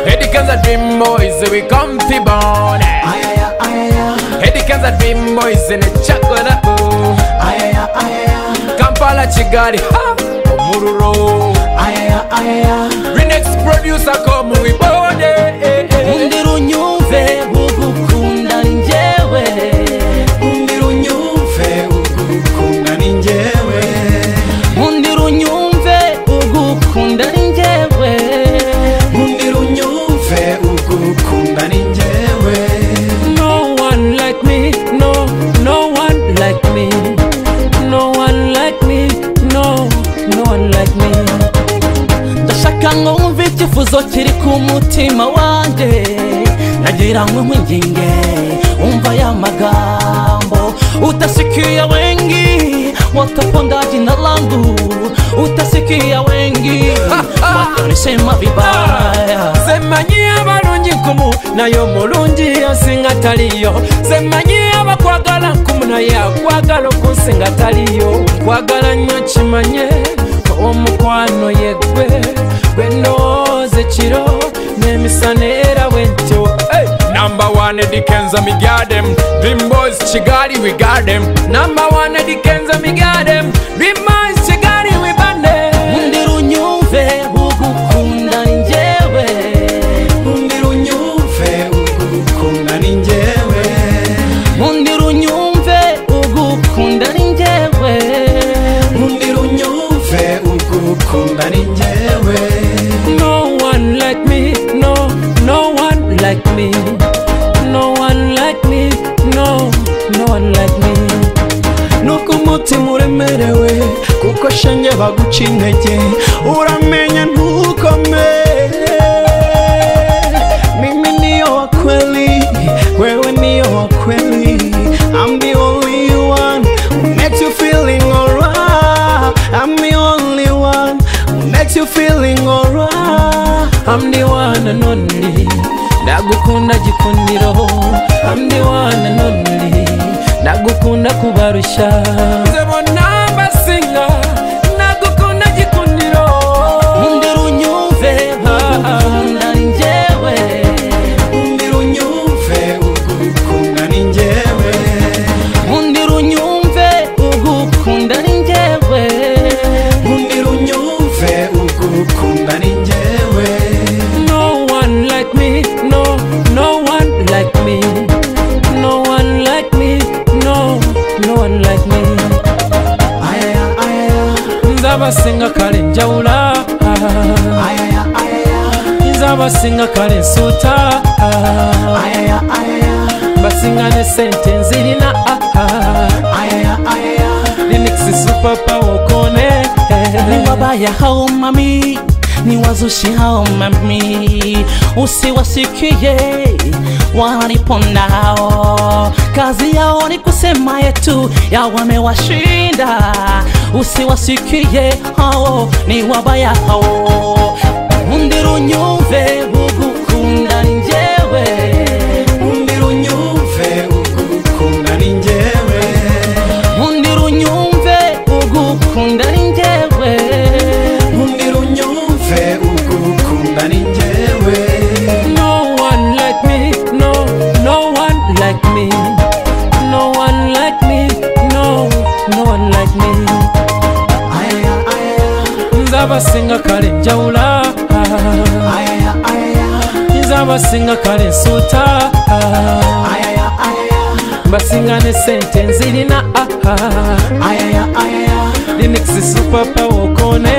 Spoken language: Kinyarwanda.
Hey, the cans and dream boys, we come to born. Hey, the cans and dream boys in a chocolate boo. Kampala Chigali, ha, Omururo. Renex producer come we born. eh, eh, eh. undi runyumve ugukunda ni njyewe undi runyumve ugukunda ni njyewe undi runyumve ugukunda ni njyewe undi runyumve ugukunda ni njyewe no one like me no no one like me no one like me no no one like me ndashaka ngo wumve icyifuzo kiri ku mutima wanjye nagira ngo nkwinginge wumva ya magambo utasikia wengi watapondaji na langu utasikia wengi watanisema vibaya semanyi abalungi nkumu naye omulungi yansinga taliyo semanyi abakwagala nkumu naye akwagala okunsinga taliyo nkwagala nnyo kimanye omukwano yeggwe gwe ndowooza ekiro n'emisana era bwentyo Hey! Number one Eddie Kenza me got them Dream boys Chigali we got them Number one Eddie Kenza me got them Dream boys Chigali we band them undi runyumve ugukunda ni njyewe undi runyumve ugukunda ni njyewe undi runyumve ugukunda ni njyewe undi runyumve ugukunda ni njyewe no one like me no no one like me no one like me no no one like me nuko umutima uremerewe kuko shenge baguca intege uramenya ntukomere mimi niyo wa kweli wewe niyo wa kweli I'm the only one who makes you feeling alright I'm the only one who makes you feeling alright I'm the one and only ndagukunda gikundiro I'm the one and only ndagukunda kubarusha Nze bonna mbasinga nagukunda gikundiro undi runyumve ugukunda ni njyewe undi runyumve ugukunda ni njyewe undi runyumve ugukunda ni njyewe undi runyumve ugukunda ni njyewe no one like me no no one like me no one like me no no one like me nze abasinga kale njawula nze abasinga kale nsuuta basinga ne sente nzirina linux supapaokone ni wabaya hao mami ni wazushi hao mami usiwasikie wanipondao kazi yao ni kusema yetu ya wamewashinda usiwasikie hao ni wabaya hao undi runyumve ugukunda ni njewe undi runyumve ugukunda ni njyewe undi runyumve ugukunda ni njyewe undi runyumve ugukunda ni njyewe no one like me no no one like me no one like me no no one like me nzabasinga kale njawula nzabasinga kale nsuuta mbasinga ne sente nzirina linux superpower okone